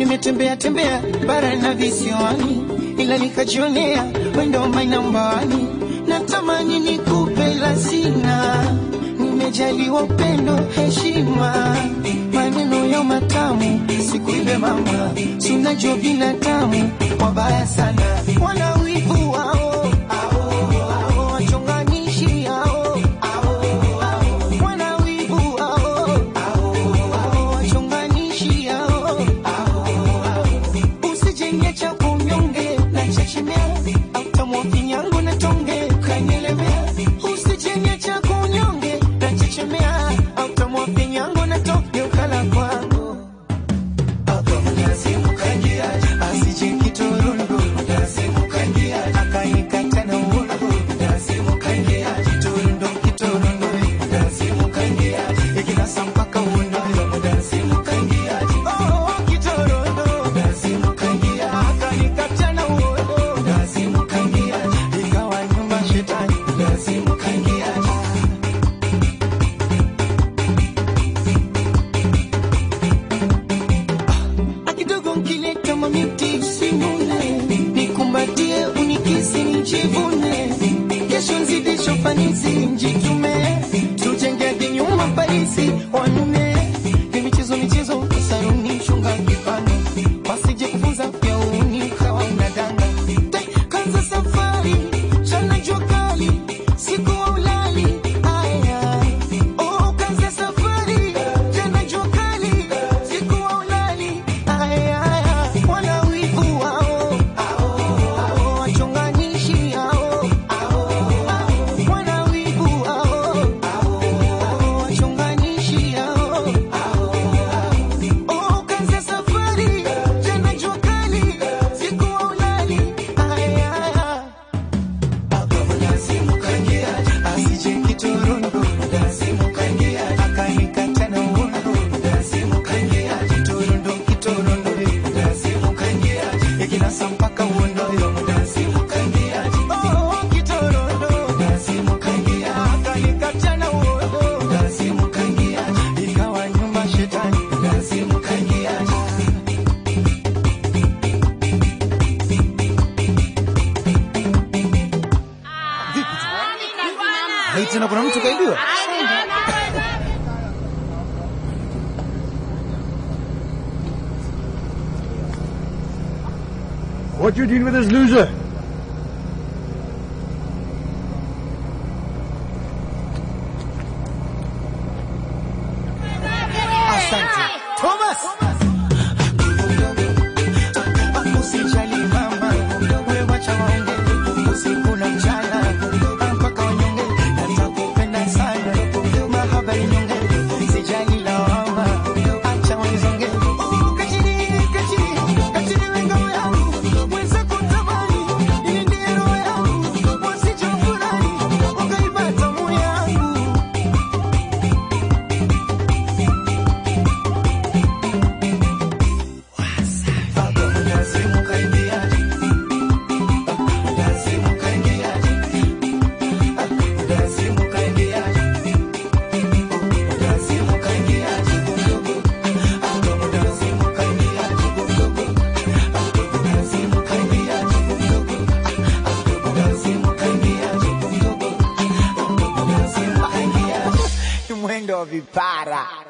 nimetembea tembea bara na visiwani, ila nikajionea wendo mainambani. Natamani nikupe la sina, nimejaliwa upendo, heshima, maneno ya matamu, sikuibe mama, si unajua binadamu wabaya sana, wana wivu wao ao, wachonganishi hao wana wivu hao wachonganishi hao usijenge cha kunyonge na chechemea autamwa kinyango na tonge kanyelemea usijenge cha kunyonge na chechemea autamwa kinyango na tonge ukala kwangu asije kitorundu akanikata na uongo kitorundu kitorundu ikinasa mpaka uondo Oh, kitorundu akanikata na uondo ikawa nyumba shetani akidogo nkileta mamiti simune nikumbatie unikisi nijivune kesho nzidisho fanisi njitume tujenge hadi nyuma parisi wanume ni michezo michezo saruni shunga kipano wasije kufunza vya uni kawa unadanga Te, kanza safari chana jua kali siku wa ulali aya oh kanza safari chana jua kali siku wa ulali aya wana wivu wao ao wachonganishi hao wana wivu wao ao wachonganishi hao Oh, kanza safari jana jua kali siku wa ulali aya asije kiturundu akanikata na uondo kiturundu kiturundu ikinasa mpaka uondo Oh, kiturundu akanikata na uondo ikawa nyuma shetani Hii tena kuna mtu kaibiwa. What you doing with this loser? Asante. Thomas. Usijali mama, wewe wacha waonge, usiku na mchana, mpaka wanyonge, natakupenda sana, mahaba inyonge, sijali lawama, acha wanizonge. Oh, kachiri, kachiri, kachiri wenga yangu, mwenzako tamani, ili ndiye roho yangu, wasije furahi, wakaiba tamu yangu. Mwendo wa vipara.